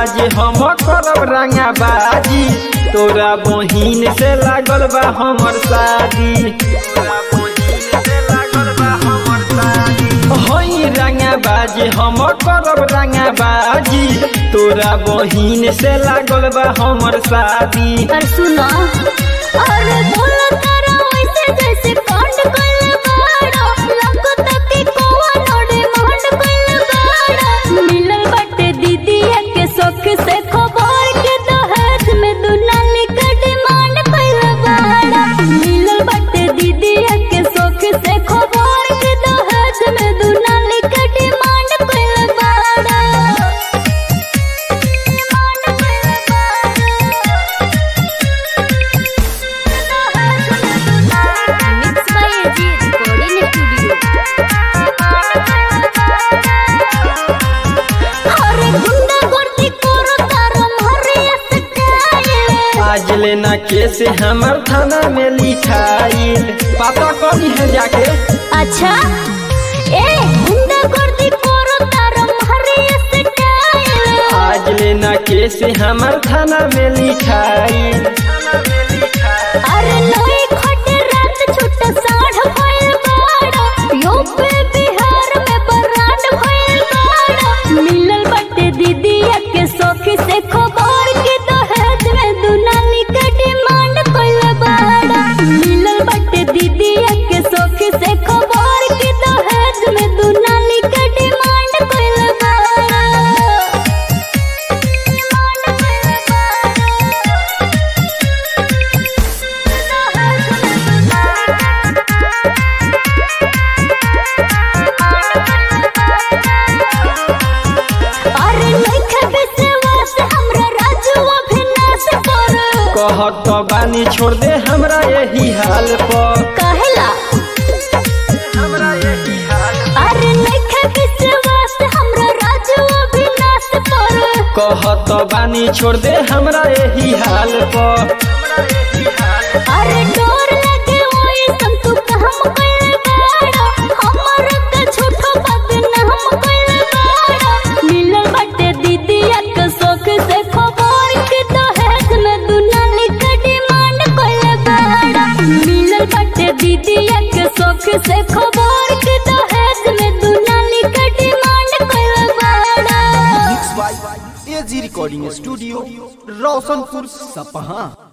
बाजी हम करब रंगा बाजी तोरा बहिन से लागल बा हमर शादी तोरा बहिन से लागल बा हमर शादी हई रंगा बाजी हम करब रंगा बाजी तोरा बहिन से लागल बा हमर शादी और सुनो अरे बोलो तारा वैसे जैसे कांड कल बाड़ा लगो तक कोवा नोड़े मांड कल बाड़ा मिलल बटे दीदी के शौक से खबर के दहेज में दुलाली का डिमांड कल बाड़ा मिलल बटे दीदी के शौक से खबर के दहेज में दुलाली का डिमांड कल बाड़ा डिमांड कल mix by AG recording studio अरे गुंडा गर्दी करो तारो मारे स्टाइल आज लेना केस हमर थाना में लिखाइल पता करी है जाके अच्छा ए गुंडा गर्दी करो तारो मारे स्टाइल आज लेना केस हमर थाना में लिखाइल अरे लोई खटे रात छुट्टा साढ़ भइल बाड़ा यूपी बिहार में बरात भइल बाड़ा मिलल बटे दीदी के सखी से खबर के दहेज में दुनाली के डिमांड कइल बाड़ा मिलल बटे दीदी के सखी से खबर के दहेज में दुनाली के डिमांड कइल बाड़ा डिमांड कइल बाड़ा अरे नइखे विश्वास हमरा राजू अभिनाश पर कहत तो बानी छोड़ दे हमरा यही हाल पर कहेला हमरा यही हाल अरे नइखे विश्वास हमरा राजू अभिनाश पर कहत तो बानी छोड़ दे हमरा यही हाल पर अरे डोर लगे ओए संतु काम कइल बाड़ा हमर के झूठो बदनाम कइल बाड़ा मिलल बटे दीदी के शौक से खबर के दहेज में दुनाली के डिमांड कइल बाड़ा मिलल बटे दीदी के शौक से खबर के दहेज में दुनाली के डिमांड कइल बाड़ा mix by AG recording studio Roshanpur सपहा